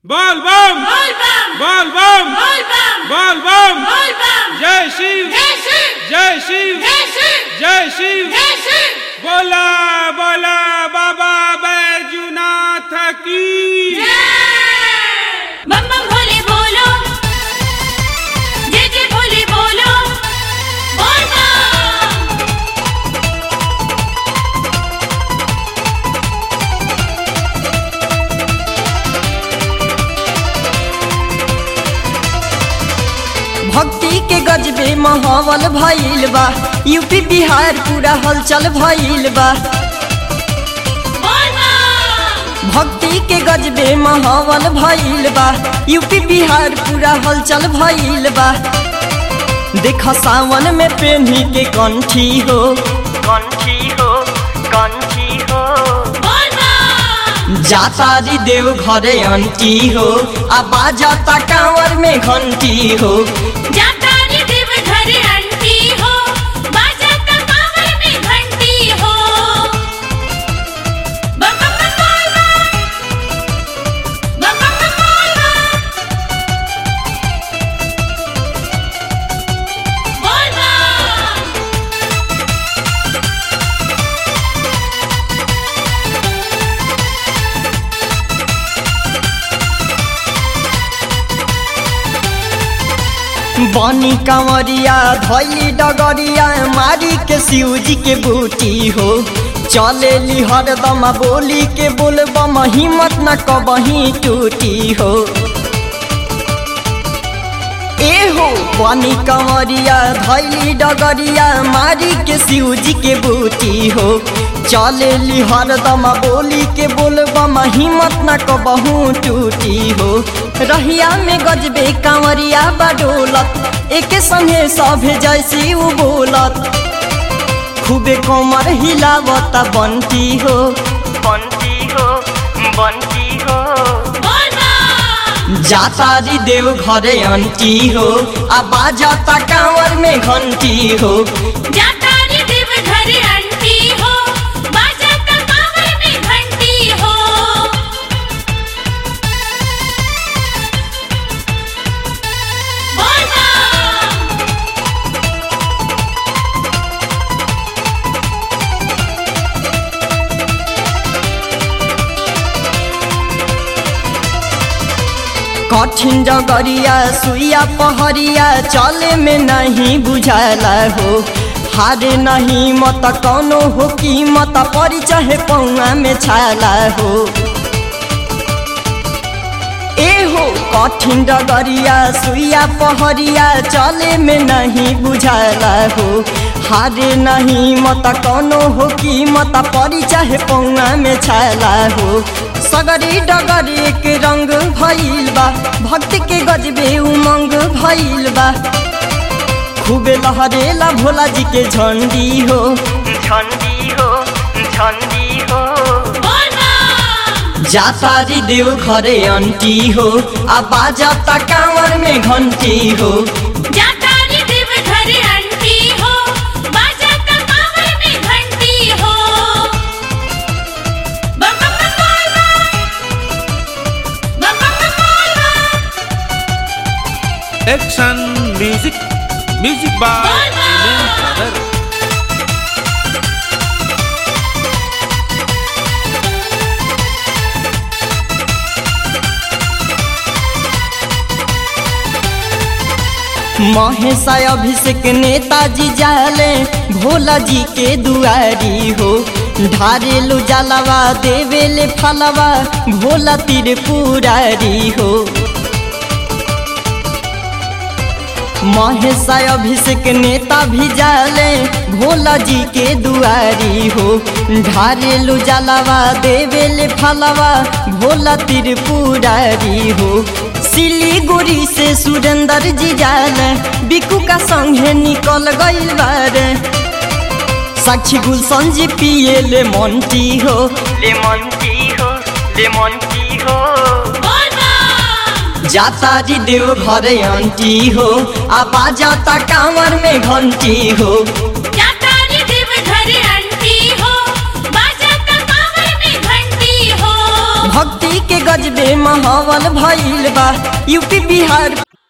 बोल बम बोल बम बोल बम बोल बम बोल बम बोल बम जय शिव जय शिव जय शिव जय शिव जय शिव जय शिव बोला बोला बाबा बैजुनाथ की जय बम बम भोले बोलो जय जय भोले बोलो बोल बम भक्ति के गजबे माहौल भइल बा यूपी बिहार पूरा हलचल भइल बा बोल बम भक्ति के गजबे माहौल भइल बा यूपी बिहार पूरा हलचल भइल बा देख सावन में पेन्ही के कंठी हो कंठी हो कंठी हो बोल बम जाता री देव घरे अंटी हो आ बाजाता कांवर में घंटी हो जाता रे देव घर अंटी हो बाजाता कांवर में घंटी हो बम बम बम बोल बम बम बम बम बोल बम बोल बम बनी कंवरिया धैली डगरिया मारी के शिवजी के बूटी हो चले ली हरदम बोली के बोलबम हिम्मत न कबही टूटी हो ए हो बनी कंवरिया धैली डगरिया मारी के शिवजी के बूटी हो चले ली हरदम बोली के बोलबम हिम्मत न कबहू टूटी हो रहिया में गजबे कांवरिया बडोलत एके संगे सभे जैसी उ बोलत खूबे कमर हिलावत बंटी हो बंटी हो बंटी हो बोल बम जाता री देव घरे अंटी हो आ बाजाता कांवर में घंटी हो जाता रे देव घर अंटी हो बाजाता कांवर में घंटी हो बोल बम कठिन डगरिया सुइया पहरिया चले में नहीं बुझाला हो हारे नहीं मत कौनो हो कीमत परी चाहे पौआ में छाला हो ए हो कठिन डगरिया सुइया पहरिया चले में नहीं बुझाला हो हारे नहीं मत कौनो हो कीमत परी चाहे पौआ में छाला हो सगरी डगरी के रंग भइल बा भक्ति के गजबे उमंग भइल बा खूबे लहरेला भोला जी के झंडी हो झंडी हो झंडी हो बोल बम जाता री देव घरे अंटी हो आ बाजाता कांवर में घंटी हो जाता रे देव घर अंटी हो बाजाता कांवर में घंटी हो बम बम बम बोल बम बम बम बम बोल बम एक्शन म्यूजिक म्यूजिक बाय बोल बम। ब्रदर महेशा अभिषेक नेताजी जाले भोला जी के दुआरी हो ढारेलु जलवा देवेले फलवा भोला तिर पुरारी हो महेशा अभिषेक नेता भी जाले भोला जी के दुआरी हो ढारेलु जलवा देवेले फलवा भोला तिर पुरारी हो सिलीगुड़ी से सुरेंद्र जी जाले बिकू का संगे निकल गइल बारे साक्षी गुलशन जी पिए ले मंटी हो ले मंटी हो ले मंटी हो बोल बम जाता जी देव घरे अंटी हो आ बाजाता कांवर में घंटी हो जाता रे देव घर अंटी हो बाजाता कांवर में घंटी हो भक्ति भक्ति के गजबे माहौल भइल बा यूपी बिहार